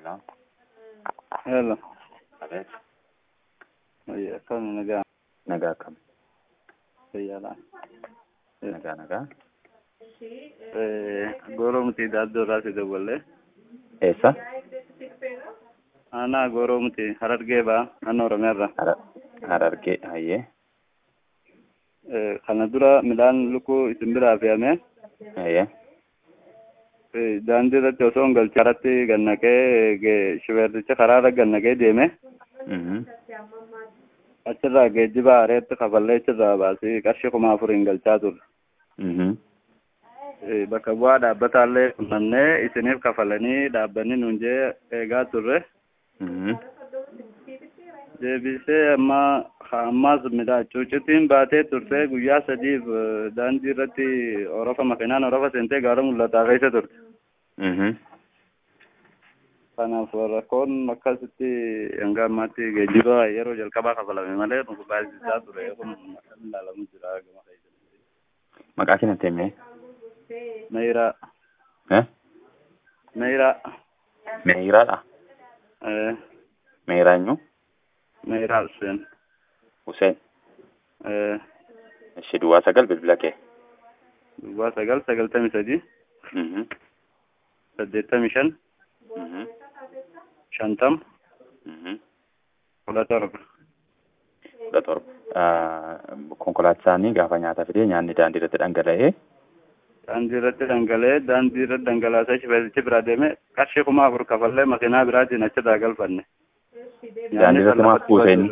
Hello. Hello. Abeet. Oye, akkam nagaa Nagaa akkam? fayyaadha. Nagaa nagaa. Gooroo miti daaddoo irraa si dawwalle. Eessa? Aanaa gooroo miti harargee baa naannoo Oromiyaarra. Hara Harargee. Hayyee. Kana dura midhaan lukkuu isin biraa fe'ame Hayyee. daandii irratti osoo hin galchin karatti gannaqee shibeerticha karaarra gannaqee deeme Mhm. achirraa geejjiba aareetti kafallee achirraa baasii qarshii kuma afuriin galchaa turre. Mhm. Bakka bu'aa dhaabbataallee qunnamnee isiniif kafalanii dhaabbanni nuun jee eegaa turre. Mhm. deebisee amma ammaas midhaan cuucitiin baatee turte guyyaa sadiif eh, daandii irratti orofa makiinaan orofa seentee gaara mul'ataa keessa turte. Mhm. Kanaaf rakkoon akkasitti hanga ammaatti geejjiba yeroo jalqabaa kafalame malee nu baasisaa ture kun kan ilaalamu jira gama keessa. Maqaa keenyatti himee? Meeyiraa Eh? Meeyiraa Meeyiraadha. eh, Meeyiraa eenyu? Meeyiraa Hussein Hussein. eh, Ishee duwwaa sagal bilbila kee. duwwaa sagal sagaltamii sadii Mhm. saddeettamii shan Mhm. shantam Mhm. kudha torba. kudha torba. Ah, Konkolaachisaan gaafa nyaata fidee nyaanni daandii irratti dhangala'ee daandii irratti dhangala'ee daandii irratti dhangalaasee shibeetichi bira deeme qarshii kuma afur kafallee makiinaa biraatiin achirraa galfanne. daandii irratti maaf buuse inni?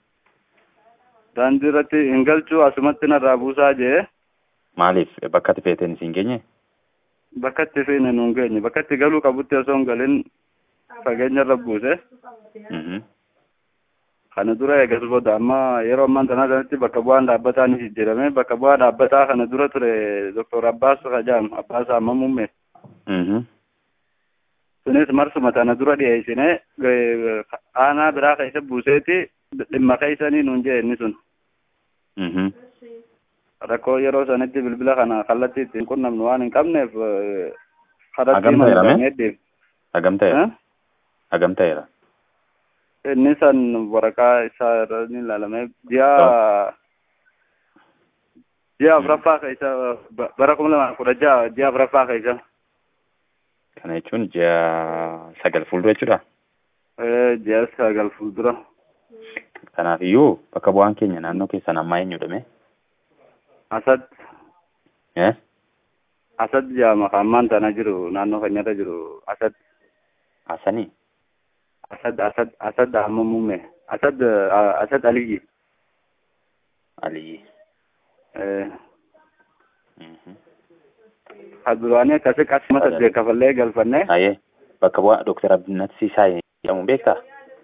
Daandii irratti hin galchuu asumatti narraa buusaa jee Maaliif bakka itti feeteen isin geenye? bakka itti feene nuun geenye bakka itti galuu qabutti osoo hin galin fageenya irra buuse. Mhm. Kana dura eegas booda amma yeroo ammaan tanaa kanatti bakka bu'aan dhaabbataa ni jijjiirame bakka bu'aa dhaabbataa kana dura ture Dr. Abbaas Kajaam Abbaas Ammamumme. Mhm. sunis marsuma tana dura dhiyeessine eh, aanaa biraa keessa buuseeti dhimma keessanii nuun jee inni sun Mhm. rakkoo yeroo sanitti bilbila kana kallattii ittiin qunnamnu waan hin qabneef eh, karatti Hagam ta'eera mee? heddeef Hagam ta'eera? Hagam ta'eera? inni san waraqaa isaa irra ni ilaalame ji'a ji'a afuraffaa keessa ba- bara kuma lama kudha ja'a ji'a afuraffaa keessa Kana jechuun ji'a sagal fuuldura jechuudha. eh, ji'a sagal fuuldura Kanaafiyyuu bakka bu'aan keenya naannoo keessan ammaa eenyudha? asad Eh? asad jedhama kan ammaan tana jiru naannoo keenyarra jiru asad Asanii? asad asad asad ammamumme asad ah, asad aliyyi Aliyyi. eh, Mhm. haduraanii akkasi qarshii saddeet kafallee galfanne Hayyee bakka bu'aa Dooktar Abinnat Siisaa jedhamuun beektaa?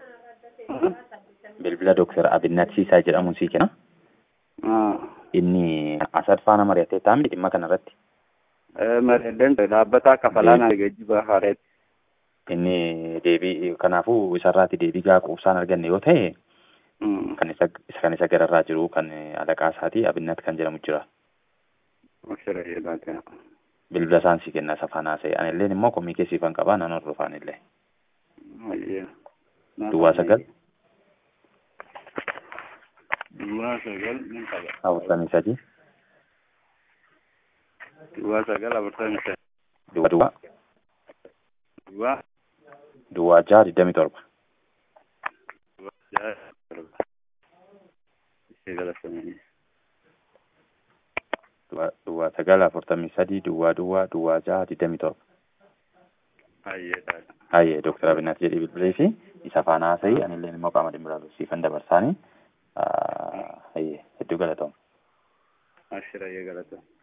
Bilbila Dooktar Abinnat Siisaa jedhamuun sii kenna. Ah, Inni Asad faana mari'atee taa'amni dhimma kanarratti. eh, mareedden dhaabbataa kafalaan geejjiba haareetti Inni deebii kanaafuu isarraati deebii gaa quubsaan arganne yoo ta'e Mm, kan isa isa kan isa gararraa jiru kan alaqaa isaatii Abinnat kan jedhamu jira. Aksara jedhaate. Bilbila isaan sii kenna safaan haasa'e. Ani illeen immoo komii keessiifan qabaa nan hordofaan illee. Ayyee. Duwwaa sagal Duwwaa sagal ni qaba. afurtamii sadii Duwwaa sagal afurtamii sadii. duwwaa duwwaa Duwwaa duwwaa jaha digdamii torba. jaha torba. Ishee galatamanii. Duwwaa duwwaa sagal afurtamii sadii duwwaa duwwaa duwwaa jaha digdamii torba. Ayyee taata. Hayyee Dooktar Abinnat jedhee bilbilee fi isa faana haasa'ii ani illeen immoo qaama dhimmi ilaalu siifan dabarsaanii hayyee hedduu galatooma. Ashira yee galata.